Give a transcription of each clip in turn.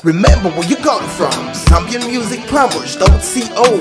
Remember where you got it from. Zambian Music Plumbers, don't CO.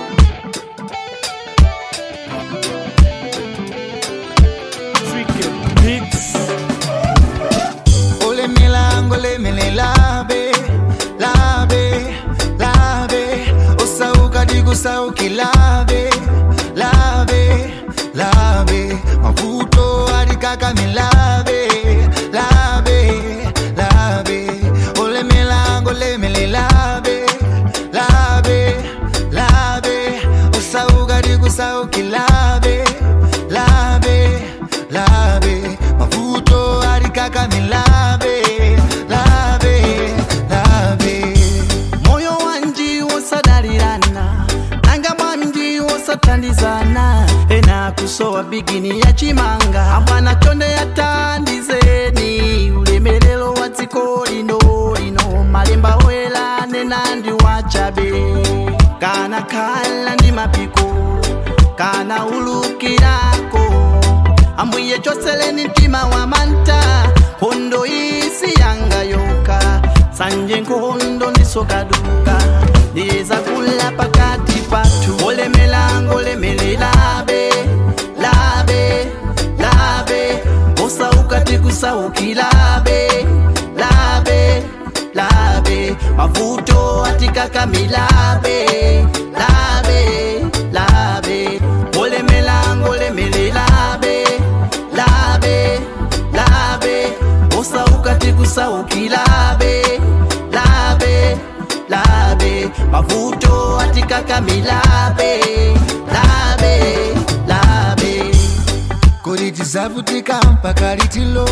Ole milango le mele labe labe labe osauka dikusauki labe labe labe mavuto alikaka milabe labe labe ole milango le mele labe labe labe osauka dikusauki labe labe labe mavuto alikaka milabe labe labe moyo wanji wosadalirana nanga mwanji wosatandizana ena kusowa bigini ya chimanga amwana chonde yatandizeni ulemelelo wa dziko lino lino malemba oyelane nandi wachabe kana khala ndi mapiko kana ulukirako ambuye choseleni mtima wa manta hondo isi yanga yoka sanje nkohondo ndisokaduka ndiyeza kula pakati patu olemelango olemelelabe labe labe osaukati kusaukilabe labe labe mavuto atikakamilabe labe labe olemelango olemelelabe labe labe osaukati kusaukilabe labe labe mavuto atikakamilabe labe labe kodi tizavutika mpaka litilo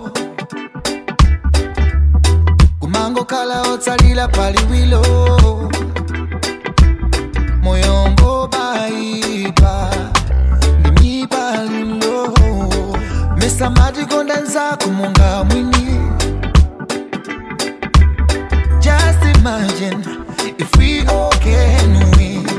kumango kala otsalila paliwilo moyombo baipa ndimipalilo mesamati konda nzako munga mwini just imagine if we all can win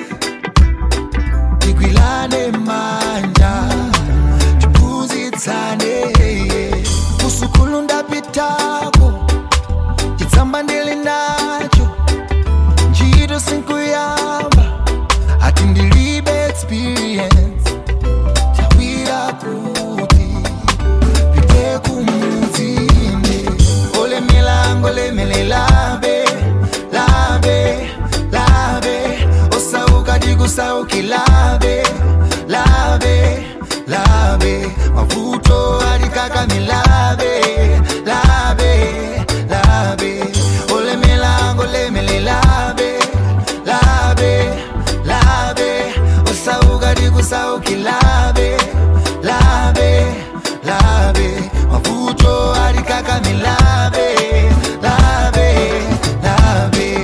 tigwilane manja tipuzitsane kusukulu ndapitako chitsamba ndili nacho ntchito sinkuyamba ati ndilibe experience tawira kuti pite kumudzinde ole milango lemele labe labe labe osauka dikusauki labe labe labe mavuto alikaka milabe labe labe ole milango lemele labe labe labe osauka dikusauki labe labe labe mavuto alikaka milabe labe labe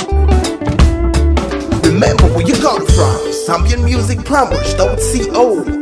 Remember where you got it from. Zambian Music Plumbers, don't CO.